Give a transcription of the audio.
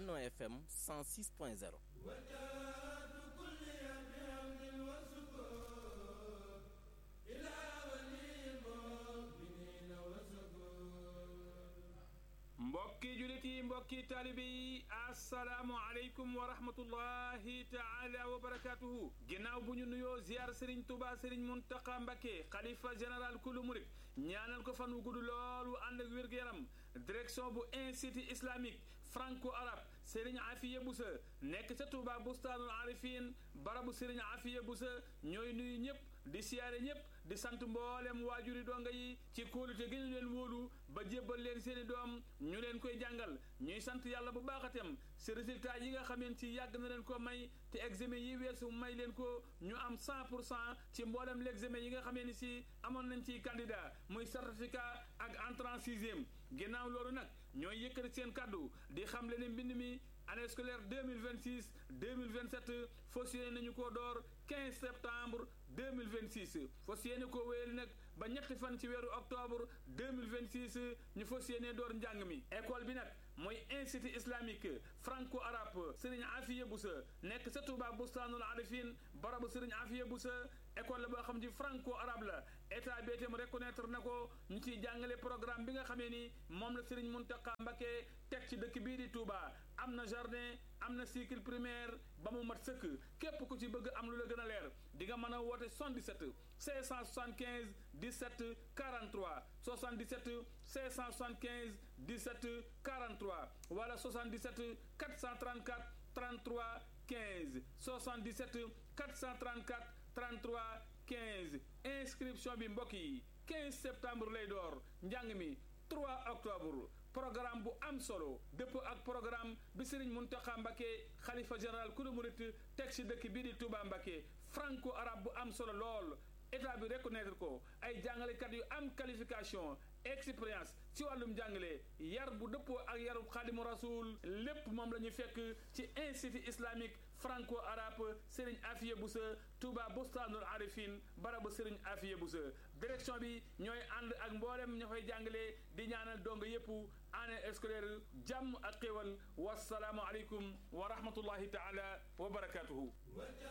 Benno FM 106.0 mbokki julit yi mbokki taalibe yi asalaamu aleykum wa rahmatullahi taala wa barakatuhu ginnaaw bu ñu nuyoo ziar Serigne Touba Serigne Mountakha Mbacké xalifa général kulu murit ñaanal ko fan wu gudd loolu ànd ak wér-gu-yaram direction bu institut islamique franco arabe Serigne Afiye Boussa nekk ca Touba bustaanul arifin barabu Serigne Afiye Boussa ñooy nuyu ñëpp di siyaare ñëpp di sant mboolem waajuri donga yi ci kóolute gi ñu leen wóolu ba jébbal leen seeni doom ñu leen koy jàngal ñuy sant yàlla bu baaxatem si résultat yi nga xameen ci yàgg na leen ko may te examen yi weesu may leen ko ñu am 100 pour cent ci mboolem l'examen yi nga xamee ni si amoon nañ ci candidat muy certificat ak entrée en sixième ginnaaw loolu nag ñooy yëkkati seen kàddu di xam le ne mbind mi année scolaire 2026 2027 fas yéene nañu koo door 15 septembre 2026 fas yéene koo wéyal nag ba ñetti fan ci weeru octobre 2026 ñu fas yéene door njàng mi école bi nag mooy institut islamique franco arabe Serigne Afiye Boussa nekk sa Touba bustaanul arifin barabu Serigne Afiye Boussa école la boo xam ci franco arabe la état bi itam reconnaître na ko ñu ciy jàngale programme bi nga xamee ni moom la Serigne Mountakha Mbacké teg ci dëkk bii di Touba am na jardin am na cycle primaire ba mu mat sëkk képp ku ci bëgg am lu la gën a leer di nga mën a woote 77 575 17 43 77 575 17 43 wala 77 434 33 15 77 434 33 15 inscription bi mbokk yi 15 septembre lay door njàng mi 3 octobre programme bu am solo dëpp ak programme bi Serigne Mountakha Mbacké xalifa général kulu murit teg ci dëkk bii di Touba Mbacké franco arabe bu am solo lool état bi reconnaître ko ay jàngalekat yu am qualification expérience ci wàllum jàngale yar bu dëppoo ak yarub xaadimu rasul lépp moom la ñu fekk ci institut islamique franco arabe Serigne Afiye Boussa Touba Bostanul Arifin barabu Serigne Afiye Boussa direction bi ñooy ànd ak mboolem ña fay jàngale di ñaanal dong yépp année scolaire jàmm ak xéwal wasalaamu aleykum wa rahmatullahi taala wa barakatuhu